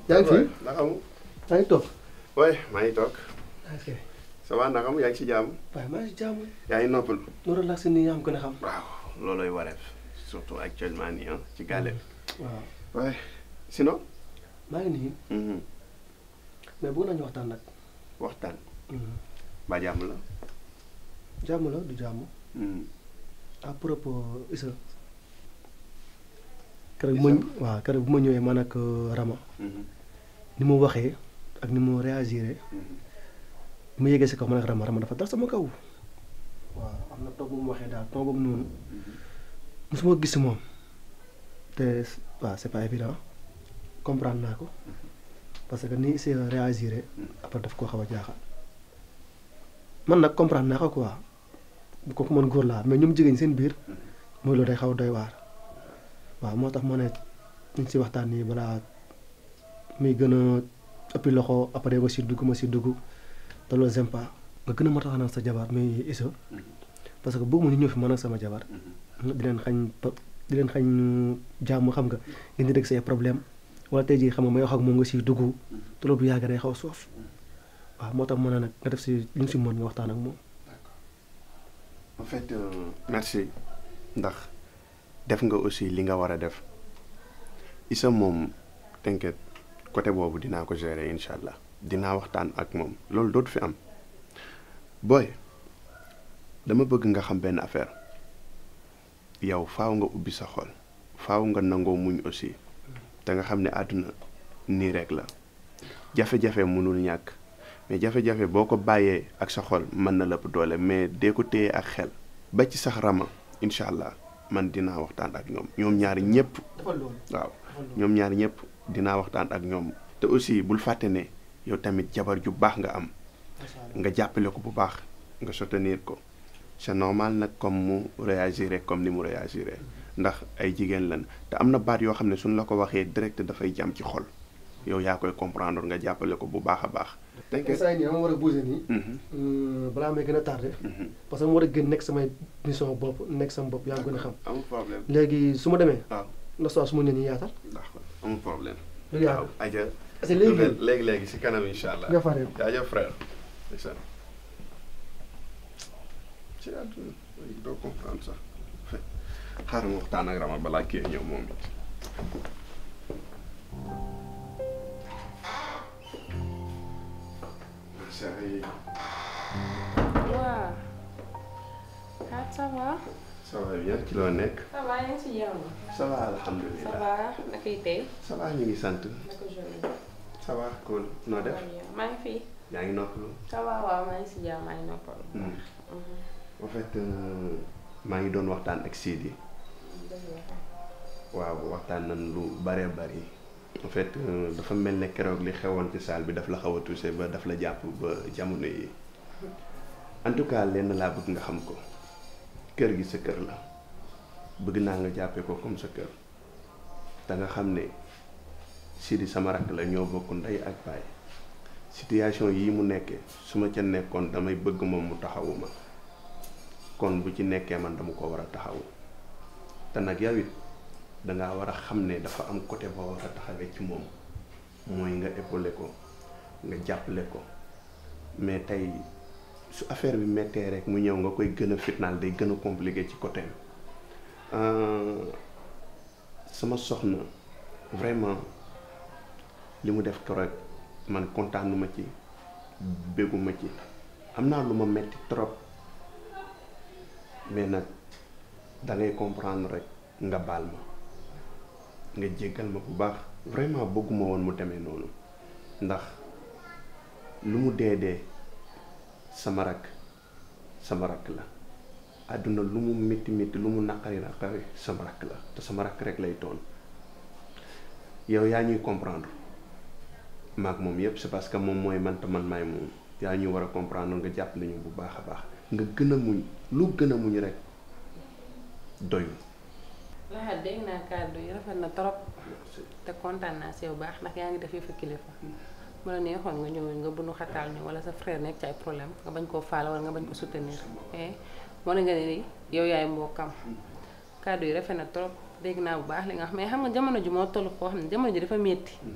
yaa ngi fi naka mu. yaa ngi toog. oui maa ngi toog. ok ça va naka mu yaa ngi si jàmm. waaye maa ngi si jàmm. yaa ngi noppal. nu relax nii yaa am gën a xam. waaw loolooy wareef surtout actuellement nii ah ci gàlle bi. waaw oui sinon. maa ngi nii mhm, mais bëgg nañu waxtaan nag. waxtaan. ba jàmm la. jàmm la du jàmm. mhm, à propos Issa. keroog bu ma waaw keroog bu ma ñëwee man ak Rama mhm, ni mu waxee ak ni mu réagiré mhm. bi ma yéegee si kaw man ak Rama Rama dafa dal sama kaw. waaw am na toog bu mu waxee daal toog boobu noonu mosuma gis si moom te waaw c'est pas évident comprendre naa ko parce que ni Issa réagiré après daf koo xaw a jaaxal man nag comprendre naa ko quoi bu ko man góor laa mais ñoom jigéen seen biir mooy loolu day xaw a doy waar waaw moo tax ma ne ñu si waxtaan nii balaa muy gën a ëppi loxo après ma si dugg ma si dugg te loolu j'aime pas nga gën a ma taxanaan sa jabar muy Issa parce que bëgg mu ñu ñëw fi man ak sama jabar di leen xañ pa- di leen xañ jàmm xam nga ngeen di dégg say problème wala tey jii xam nga may wax ak moom nga siy dugg te loolu bu yàgg day xaw a soof waaw moo tax ma ne nag nga def si li nga si mën nga waxtaan ak moom. en fait euh, merci ndax def nga aussi li nga war a def Issa moom t'inquiète côté boobu dinaa ko gérer incha allah dinaa waxtaan ak moom loolu dootu fi am booy dama bëgg nga xam benn affaire yow faaw nga ubbi sa xol faaw nga nangoo muñ aussi te nga xam ne àdduna nii rek la jafe-jafe mënul ñàkk mais jafe-jafe boo ko bàyyee ak sa xol mën na lëpp doole mais dee ko téye ak xel ba ci sax rama incha allah man dinaa waxtaan ak ñoom ñoom ñaari ñëpp defal loolu. waaw ñoom ñaari ñëpp dinaa waxtaan ak ñoom te aussi bul fàtte ne yow tamit jabar ju baax nga am nga jàppale ko bu baax nga soutenir ko c'est normal nag comme mu réagir comme ni mu réagir ndax ay jigéen lan te am na baat yoo xam ne suñ la ko waxee direct dafay jam ci xol yow yaa koy comprendre nga jàppale ko bu baax a baax. tey saa yi nii dama war a bouger nii. Mhm, balaa may gën a tardé. mhm. parce que mu war a gën nekk samay mission bopp nekk sama bopp yaa ngi gën a xam. amul problème léegi su ma demee. waaw na soo su ma nee nii yaatal. d'accord amul problème. lu yaatal waaw aja parce que léegi léegi léegi si kanam incha allah. nga faree. jaajëf frère. ndeysaan. ci àdduna doo comprendre sax xaaral ma waxtaan ak Rama balaa kii ñëw moom it. chérie waaw ah ça va. ça va bien ci loo nekk. ça va yaa ngi si jàmm. ça va ça alhamdulilah. va naka yi tey. ça va ñu ngi sant. naka journée. ça va cool noo def. maa ngi fi. yaa ngi noppalu. ça va waaw maa ngi si jàmm maa ngi noppal. en fait euh, maa ngi doon waxtaan ak Sidi. waaw waxtaan nañ lu bare bari en fait euh, dafa mel ne keroog li xewoon ci salle bi daf la xaw a touché ba daf la jàpp ba jamono yi en tout cas lenn laa bëgg nga xam ko kër gi sa kër la bëgg naa nga jàppee ko comme sa kër te nga xam ne Sidi sama rakk la ñoo bokk ndey ak baay situation yii mu nekkee su ma ca nekkoon damay bëgg moom mu taxawuma kon bu ci nekkee man dama ko war a taxawu te nag yow it dangaa war a xam ne dafa am côté boo war a taxawee ci moom mooy nga épaulé ko nga jàppale ko mais tey su affaire bi méttee rek mu ñëw nga koy gën a fitnaal day gën a compliqué ci côté sama soxna vraiment li mu def keroog man kontaanuma ci bégguma ci am naa lu ma metti trop mais nag da ngay comprendre rek nga baal ma nga jéggal ma bu baax vraiment bëgguma woon mu demee noonu ndax lu mu dee dee sama rakk sama rakk la àdduna lu mu métti métti lu mu naqari naqari sama rakk la te sama rakk rek lay toon yow yaa ñuy comprendre maak moom yépp c'est parce que moom mooy man te man maay moom yaa ñuy war a comprendre nga jàpp nañu bu baax a baax nga gën a muñ lu gën a muñ rek doyul Lahat dégg naa kàddu yi rafet na trop te kontaan naa si yow baax ndax yaa ngi def yëfu kilifa mu la neexoon nga ñëw nga bunu xataal ñu wala sa frère nekk ci ay problème nga bañ koo faale wala nga bañ ko soutenir mais moo ne nga ne ni yow yaay mbokkam kàddu yi rafet na trop dégg naa bu baax li nga xam mais xam nga jamono ji moo toll foo xam ne jamono ji dafa metti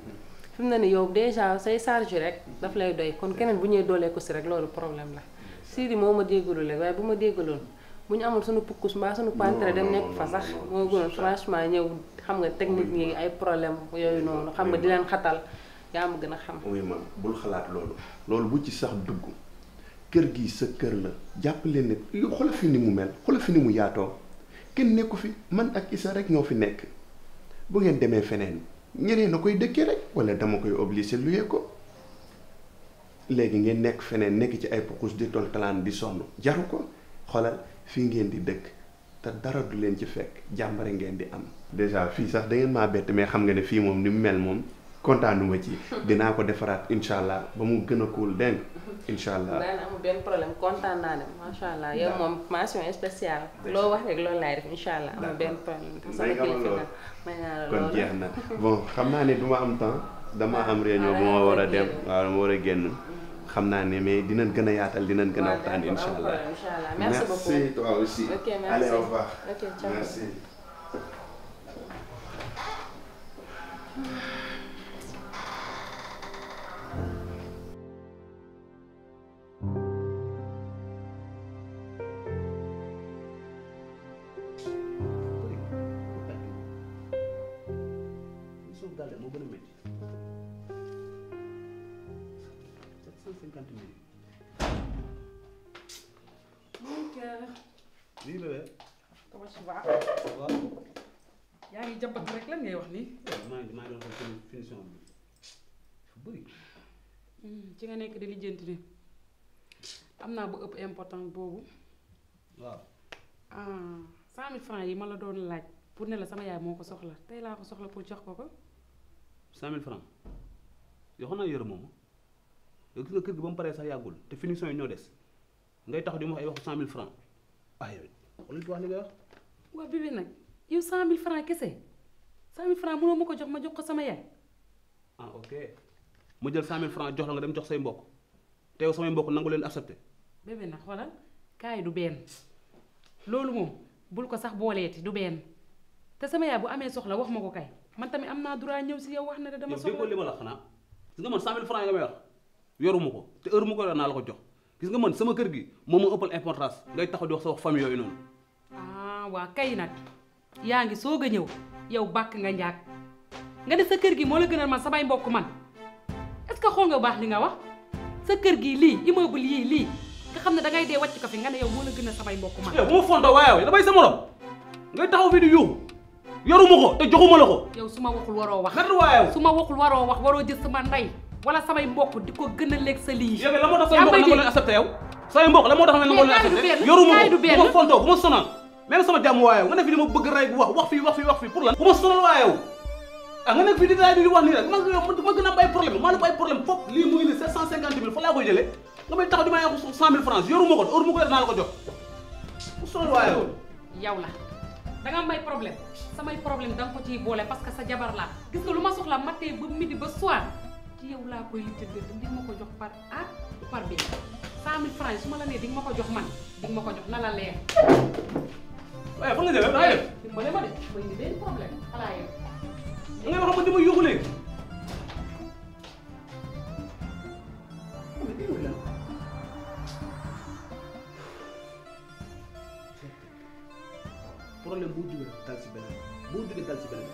fi mu ne nii yow déjà say charge rek daf lay doy kon keneen bu ñëwee doolee ko si rek loolu problème la Sidi moo ma déggalu rek waaye bu ma déggaloon bu ñu amul suñu pukkus mbaa suñu pantere dem nekk fa sax moo gënoon franchement ñëw xam nga technique yi ay problème yooyu noonu xam nga di leen xatal yaa ma gën a xam oui ma bul xalaat loolu loolu bu ci sax dugg kër gi sa kër la jàpp leen ne yow xoolal fi ni mu mel xoolal fi ni mu yaatoo kenn nekku fi man ak Issa rek ñoo fi nekk bu ngeen demee feneen ñeneen a koy dëkkee rek wala dama koy obligé luyee ko léegi ngeen nekk feneen nekk ci ay pukus di tol talaan di sonn jaru ko xoolal fii ngeen di dëkk te dara du leen ci fekk jàmbare ngeen di am déjà fii sax da ngeen maa bett mais xam nga ne fii moom ni mu mel moom kontaanuma ci dinaa ko defaraat incha allah ba mu gën a cool dégg nga incha allah daana amul benn problème kontaan naa ne macha allah yow moom mention spéciale loo wax rek loolu laay def incha allah amul benn problème te sama May nga ma kilifa loolu. nga may naa la kon loolu jeex na bon xam naa ne du ma am temps dama am réunion bu ma war a dem waaw dama war a génn xam naa ne mais dinañ gën a yaatal dinañ gën a waxtaan incha allah incha allah merci beaucoup toi aussi Ok, merci. allez au revoir Ok, ciao. merci suuf daal moo gën a métti sept cent cinquante mille lii la de comment ça va waaw yaa ngi jàmbat rek lan ngay wax nii maa ngi maa ngi doon xool finition bi fu bëri ci nga nekk di lijjanti ni am naa bu ëpp important boobu waaw ah cent mille francs yi ma la doon laaj pour ne la sama yaay moo ko soxla tey laa ko soxla pour jox ko ko cinq mille francs yoo xam naa yërëm moom yow gis nga kër gi ba mu paree sax yàggul te finition yi ñoo des ngay tax di ma wax ay waxu cent mille francs ah yow xoolal ci wax li ngay wax waa bébé nag yow cent mille francs kese cent mille francs mënoo ma ko jox ma jox ko sama yaay ah ok ma jël cent mille francs jox la nga dem jox say mbokk te yow samay mbokk nangu leen accepté bébé nag xoolal kaay du benn loolu moom bul ko sax booleeti du benn te sama yaay bu amee soxla wax ma ko kay man tamit am naa droit ñëw si yow wax ne de dama yow déggoo soxla li ma la xanaa gis nga man cent mille francs yi nga may wax yoruma ko te heure mu ko yor naa la ko jox gis nga man sama kër gi moom moo ëppal importance ngay taxaw di wax sa wax famille yooyu noonu ah waa kay nag yaa ngi soog a ñëw yow bàkk nga njaag nga ne sa kër gi moo la gënal man samay mbokk man est ce que xool nga bu baax li nga wax sa kër gi lii immeuble yii lii nga xam ne dangay dee wàcc ko fi nga ne yow moo la gënal samay mbokk man yow bu ma fontoo waaye yow damay sa morom ngay taxaw fii di yuuxu yoruma ko te joxuma la ko yow su ma waxul waroo wax naka waaye yow su ma waxul waroo wax waroo jël sama ndey wala samay mbokk di ko gën a lekk sa lii yow la moo tax say yaa mbokk may nangu dégg. leen accepté yow say mbokk la moo tax nangu leen kaay du accepté benn, yoruma kaay du ko benn. bu ma fontoo bu ma sonal même sama jàmm waaye yow nga ne fi di ma bëgg rey bu wax wax fii wax fii wax fii pour lan bu ma sonal waaye yow ah nga nekk fii di daay di wax nii rek man yow ma gën a am ay problème maa ne ko ay problème foofu lii mu ngi ni sept cent cinquante mille fa laa koy jëlee nga may taxaw di may wax cent mille francs yoruma ko heure mu ko yor naa la ko jox bu sonal waaye yow yow la danga am ay problème samay problème danga ko ciy boole parce que sa jabar laa gis nga lu ma soxla matin ba midi ba soir ci yow laa koy lijjanti di nga ma ko jox par A par B cent mille francs yi su ma la nee di nga ma ko jox man di nga ma ko jox na la leer. waaye fa nga jëlee daa def dimbale ma de mooy ni benn problème xalaa yow. da ngay wax ma di ma yuuxu léegi problème boo jógee dal si beneen boo jógee dal si beneen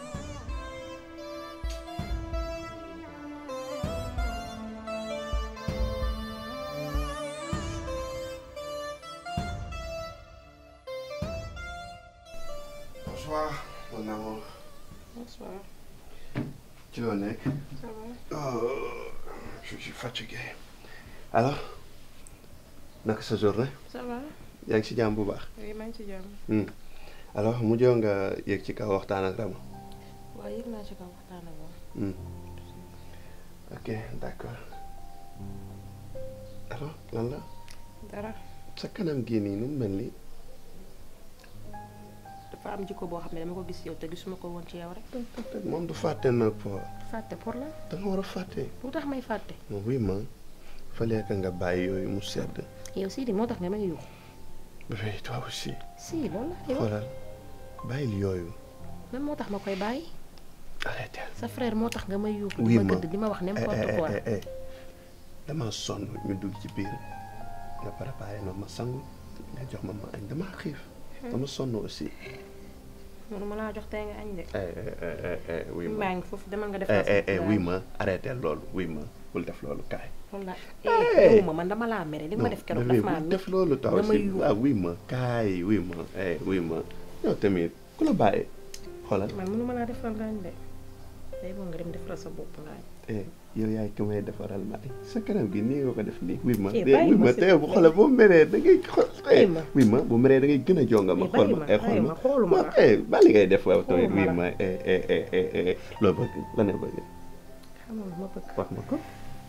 bonsoir mon amour bonsoir ci loo nekk ça va oh je suis fatigué alors naka sa journée ça va yaa ngi ci jàmm bu baax oui maa ngi ci jàmm Hmm. alors mujjoo nga yéeg ci kaw waxtaan ak Rama waaye yëg naa ci kaw waxtaan ak moom Hmm. ok d'accord alors lan la dara sa kanam gii nii nu mu mel nii dafa am jikko boo xam ne dama ko gis yow te gisuma ko woon ci yow rek moom du fàtte nag po fàtte pour la da nga war a fàtte lu tax may fàtte moom oui ma fallait que nga bàyyi yooyu mu sedd yow Sidi moo tax nga may yuux bébé toi aussi si loolu la yow xoolal bàyyil yooyu même moo tax ma koy bàyyi arrêté sa frère moo tax nga may yuuxu di oui ma ma gëdd di ma wax n'importe quoi dama sonn ñu dugg ci biir nga préparé ma ma sangu nga jox ma ma añ dama xiif dama sonn aussi mënu ma laa jox tey nga añ de oui ma maa ngi foofu demal nga def oui ma arrêté loolu oui ma bul def loolu kaay loolu la Eh. eh ma man dama laa mere li nga ma def keroog daf maa bul def loolu taw nga may si yuuxu. waaw oui ma kaay oui ma eh oui ma yow tamit ku la bàyyi xoolal man mënu ma laa defal nga añ de day boo nga dem defal sa bopp nga añ eh yow yaay ki may defaral ma añ sa kanam gi nii nga ko def nii oui ma Eh, de bàyyi oui ma ma si- te bu xoolal boo meree da ngay xool eh Bàyyi ma. oui ma bu meree da ngay gën a jonga ma Eh, xool bàyyi ma ma, eh xool bàyyi ma ma, xooluma waaw la. eh bali ngay def waaw tamit Xooluma oui la. ma eh eh eh eh eh loo bëgg la ne bëgg xamoon ma bëgg wax ma ko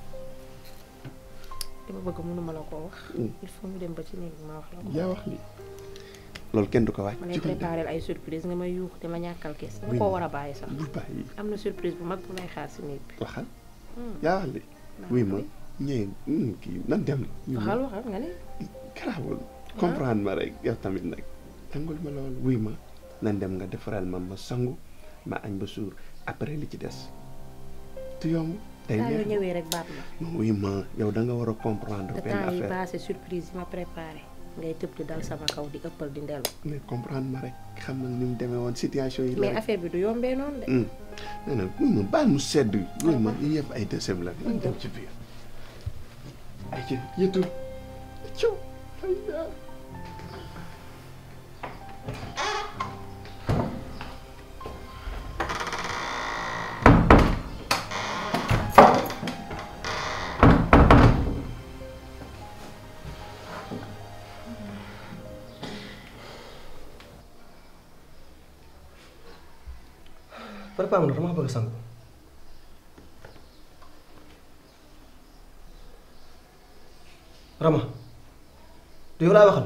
li ma bëgg mënu ma la koo wax Mm. il faut ñu dem ba ci néeg bi ma wax la ko yaa wax li loolu kenn du ko waaj ma lay ci ko def préparé ay surprise nga may yuuxu di ma ñàkkal kees dama Oui. koo war a bàyyi sax bul bàyyi am na surprise bu mag bu may xaar si néeg bi waxal Hmm. yaa wax li oui ma ñee mm, kii nan dem oui ma waxal waxal nga ne garaawul comprendre ma rek yow tamit nag tangul ma loolu wuy ma nan dem nga defaral ma ma sangu ma añ ba suur après li ci des tu yomb day saa yoo neex ñëwee rek baat ma non wuy ma yow da nga war a comprendre te benn temps yi affaire passé surprise yi ma préparé ngay tëb di dal sama kaw di ëppal di ndelu mais comprendre ma rek xam nga ni mu demee woon situation yi la mais rek affaire bi du yombee noonu de hum nee na wuy ma baal mu sedd wuy ma yi yëpp ay deuxième la nan dem ci biir ay ci yëtu ciw ay yaa préparé ma ndox dama bëgg a sangu Rama du yow laay waxal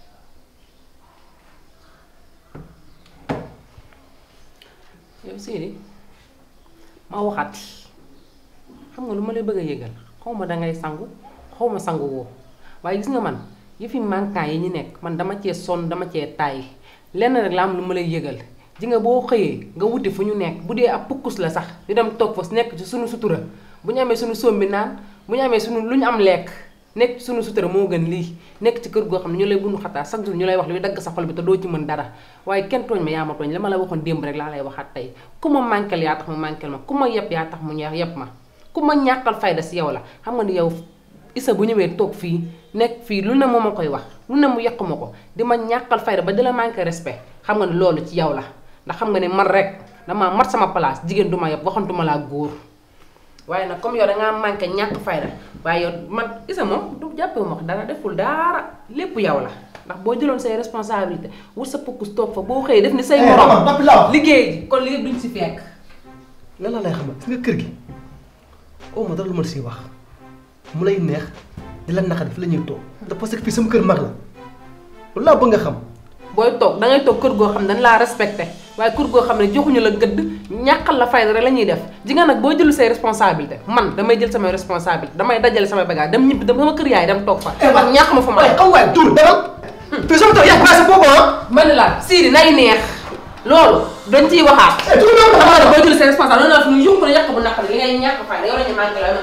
yow Sidi ma waxati xam nga lu ma lay bëgg a yëgal xaw ma dangay sangu xaw ma sangu woo waaye gis nga man yëfi manquant yi ñu nekk man dama cee sonn dama cee tàyyi lenn rek la am lu ma lay yëgal ji nga boo xëyee nga wuti fu ñu nekk bu dee ab pukkus la sax ñu dem toog fa nekk ci suñu sutura bu ñu amee suñu sombi naan bu ñu amee suñu lu ñu am lekk nekk ci suñu sutura moo gën lii nekk ci kër goo xam ne ñu lay bunu xataa chaque jour ñu lay wax luy dagg sa xol bi te doo ci mën dara waaye kenn tooñ ma yaa ma tooñ la ma la waxoon démb rek laa lay waxaat tey ku ma manquel yaa tax mu manquel ma ku ma yeb yaa tax mu ñeex yeb ma ku ma ñàkkal fayda si yow la xam nga ni yow isa bu ñëwee toog fii nekk fii lu ne moo ma koy wax lu ne mu yàq ma ko di ma ñàkkal fayda ba di la manqué respect xam nga ni loolu ci yow la ndax xam nga ni man rek damaa mat sama place jigéen du ma yeb waxantuma laa góor waaye nag comme yow dangaa manqué ñàkk fayda waaye yow man isa moom du jàppee ma wax dara deful dara lépp yow la ndax boo jëloon say responsabilité wut sa pukkus toog fa boo xëyee def ni say Eh, morom Rama, noppi laa wax. liggéey ji kon lii duñ si fekk lan la lay xamal gis nga kër gi oo ma dara lu ma siy wax mu lay neex di la naqari fi la ñuy toog te parce que fii sama kër mag la loolu laa bëgg nga xam booy toog da ngay toog kër goo xam ne dañ laa respecté waaye kër goo xam ne joxuñu la gëdd ñàkkal la fayda rek la ñuy def ji nga nag boo jëlu say responsabilité man damay jël samay responsabilité damay dajale samay bagage dem ñibbi dem sama kër yaay dem toog fa man ñàkk ma fa ma waaye xam waaye tuur demal fii sama toog yaa passé boobu ah ma ne la Sidi nay neex loolu dañ ciy waxaat Eh, tuur naa ko. dama ne boo jël say responsabilité loolu la fi ñu yóbbu ko ne yàq bu naqari li ngay ñàkk fayda yow la ñu manqué la